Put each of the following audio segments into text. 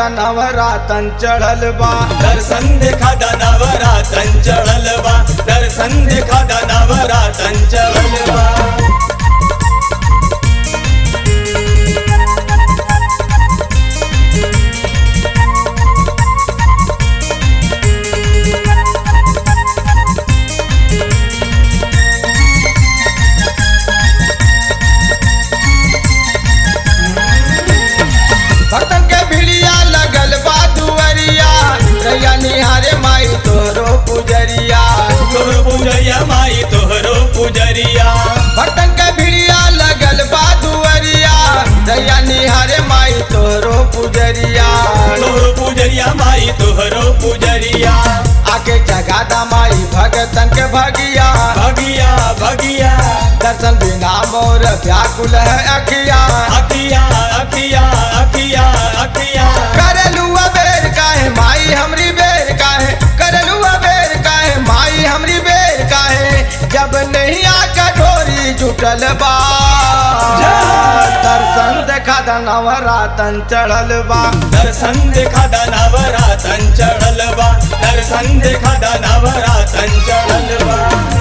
नवरातन चढ़ल बा दर्शन देखा दानावरा चंचल बा दर्शन देखा दानावरा चंचल बा भक्तन के भिड़िया लगल बा दुअरिया रैया निहारे माई तोहरो पुजरिया तोहरो पुजरिया माई तोहरो पुजरिया भक्तन के भिड़िया लगल बा दुअरिया रैया निहारे माई तोहरो पुजरिया तोहरो पुजरिया माई तोहरो पुजरिया आके जगादा माई भगतन के भगिया भगिया भगिया दर्शन बिना मोर व्याकुल है अखिया अखिया अखिया अखिया अखिया करलुआ बेर काहे माई हमरी बेर काहे करलुआ बेर काहे माई हमरी बेर काहे जब नहीं आका ढोरी जुटल बा दर्शन देखा नवरातन चढ़ल बा दर्शन देखा दानावरा चंचल बा दर्शन देखा दानावरा चंचल बा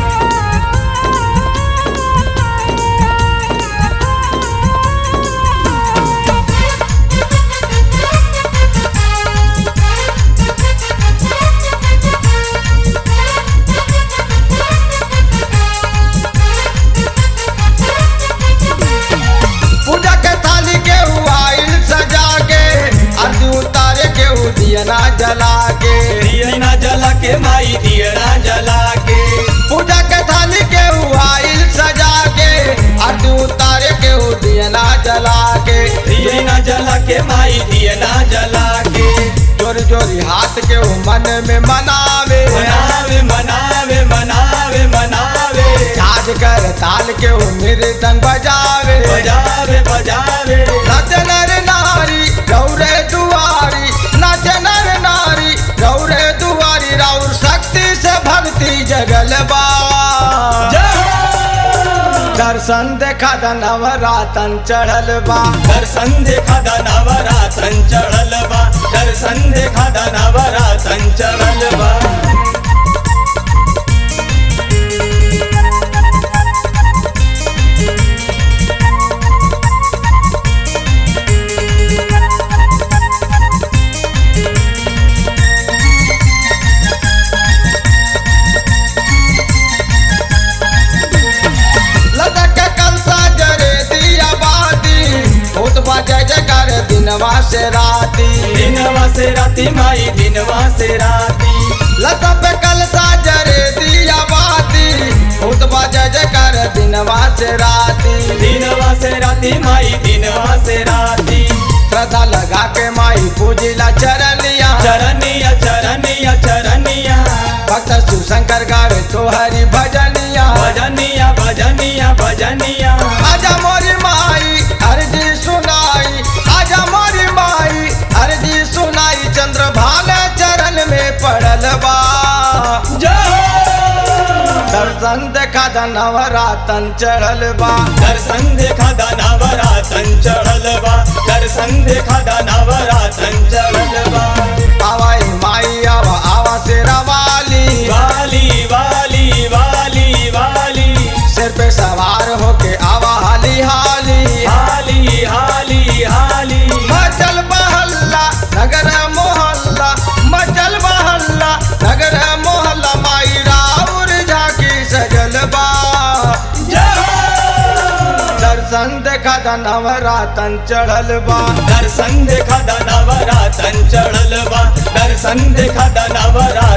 पूजा के थाली के आइल सजा के आरती उतारे के दियना जला के दियना जला के माई दियना जला के पूजा के थाली के आइल सजा के आरती उतारे के दियना जला के दियना जला के माई दियना जला के जोरी जोरी हाथ के वो मन में मनावे मनावे मनावे मनावे मनावे झाज कर ताल के वो मृदंग बजावे बजावे बजावे नाच नर नारी गौरे दुआरी नाच नर नारी गौरे दुआरी राउर शक्ति से भक्ति जगल बा दर्शन देखा नवरातन चढ़ल बा दर्शन देखा दानावरा चंचल बा दर्शन देखा दानावरा चंचल बा लदक कलसा जरे दिया बाती भूत बजे जकर दिनवा से राती दिनवा से राती माई दिनवा से राती लता पे कलसा जरे दिया बाती भूत बजे जकर दिनवा से राती दिनवा से राती माई दिनवा से राती श्रद्धा लगा के माई पूजिला चरनिया चरनिया चरनिया चरनिया भक्त शिवशंकर गावे तोहरी भजनिया भजनिया भजनिया भजनिया आजा मोरी माई अर्जी सुनाई आजा मोरी माई अर्जी सुनाई चंद्र भाले चरण में पड़ल बा दर्शन देखा नवरातन चढ़ल बा दर्शन देखा दानावरा चंचल बा दर्शन देखा दानावरा चंचल बा आवाई माई आवा आवा तेरा वाली वाली वाली वाली वाली सिर पे सवार होके आवा हाली हाली हाली हाली हाली मचल बहल्ला नगर मोहल्ला मचल बहल्ला नगर मोहल्ला माई राउर झाकी सजल बा दर्शन देखा नवरातन चढ़ल बा दर्शन देखा दानावरा चंचल बा दर्शन देखा दानावरा